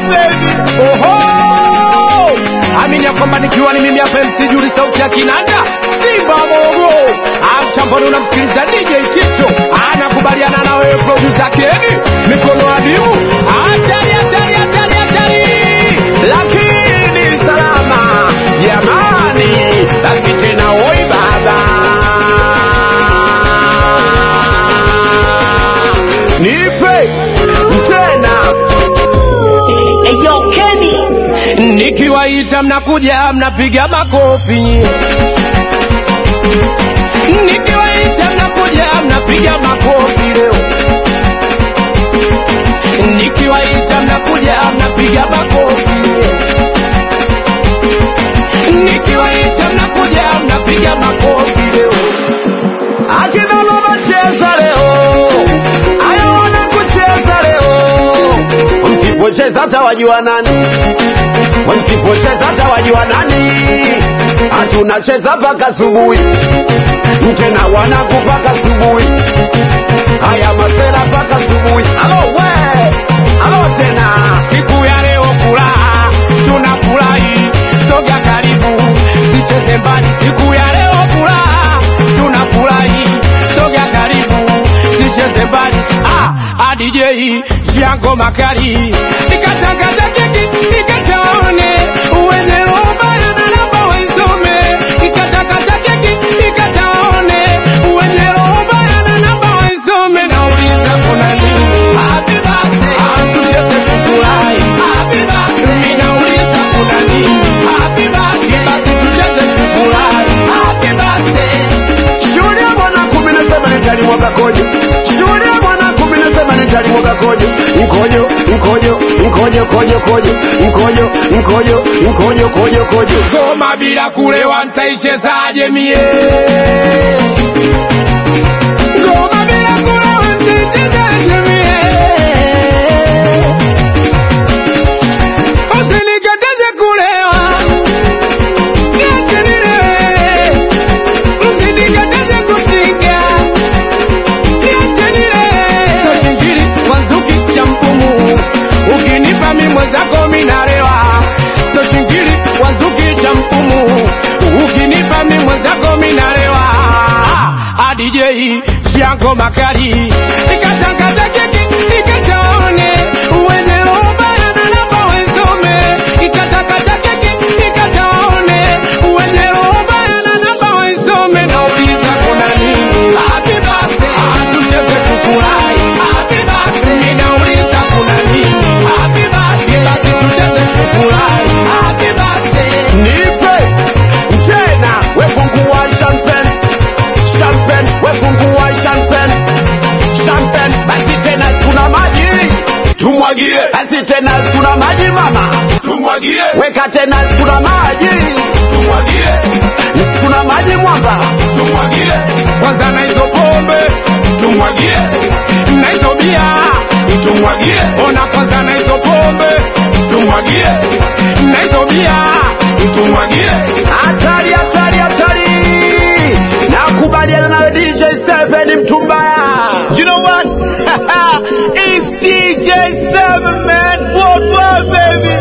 baby. Oho! Amini ya kwamba nikiwa ni mimi hapa MC Juli sauti ya kinanda Simba Mogo amtamboni unamsikiliza DJ Tito anakubaliana na wewe producer Keni mikono adimu hatari hatari hatari hatari lakini salama jamani, basi tena oi baba, nipe tena Eyo Kenny, nikiwaita mnakuja mnapiga makofi nikiwaita mnakuja mnapiga makofi leo nikiwaita mnakuja mnapiga makofi leo nikiwaita mnakuja mnapiga makofi leo akina mama cheza leo, aya wana kucheza leo, msipocheza hata wajua nani, msipocheza hata wajua nani, hatunacheza mpaka asubuhi, tena wanangu mpaka asubuhi, haya masela mpaka asubuhi. Alo we, alo tena siku ya leo furaha tunafurahi soga karibu sicheze mbali siku ya leo furaha tunafurahi soga karibu sicheze mbali ah, ah, DJ jango makali nikatakata keki nikataone uwenye ubaya na namba waisome nikatakata keki nikataone uwenye ubaya na namba waisome nauliza kuna nini happy birthday ah, tucheze tufurahi happy birthday mimi nauliza kuna nini happy birthday basi tucheze tufurahi happy birthday Shule ya mwana kumi na saba nitalimwaga kojo. Shule ya mwana kumi na saba nitalimwaga kojo. Mkojo, mkojo, mkojo, kojo, kojo. Mkojo, mkojo, mkojo, kojo, kojo. ngoma bila kulewa nitaichezaje mie ngoma bila kulewa nitaichezaje mie usinikataze kulewa niache nilewe usinikataze kutinga niache nilewe soshingiri wanzuki cha mpumu ukinipa mi mwenzako minalewa soshingiri wanzuki cha mpumu ukinipa mi mwenzako minalewa Ah, DJ Shango Makali nikatakata keki nikataone uwenye ubaya na namba wenzome nikatakata keki nikataone uwenye ubaya na namba wenzome nauliza kuna nini happy birthday ah tucheze tufurahi happy birthday mimi nauliza kuna nini happy birthday basi tucheze tufurahi happy birthday Nipe tena wefungua champagne. Champagne, wefungua champagne. Champagne, basi tena kuna maji. Tumwagie. Basi tena kuna maji mama. Tumwagie. Weka tena kuna maji. Tumwagie. Kuna maji mwamba. Tumwagie. kwanza na hizo pombe Tumwagie. na hizo bia Tumwagie. ona kwanza na hizo pombe Tumwagie. na hizo bia tumwagie. Hatari, hatari, hatari! Nakubaliana nawe DJ Seven mtu mbaya. You know what? It's DJ Seven man, worldwide baby.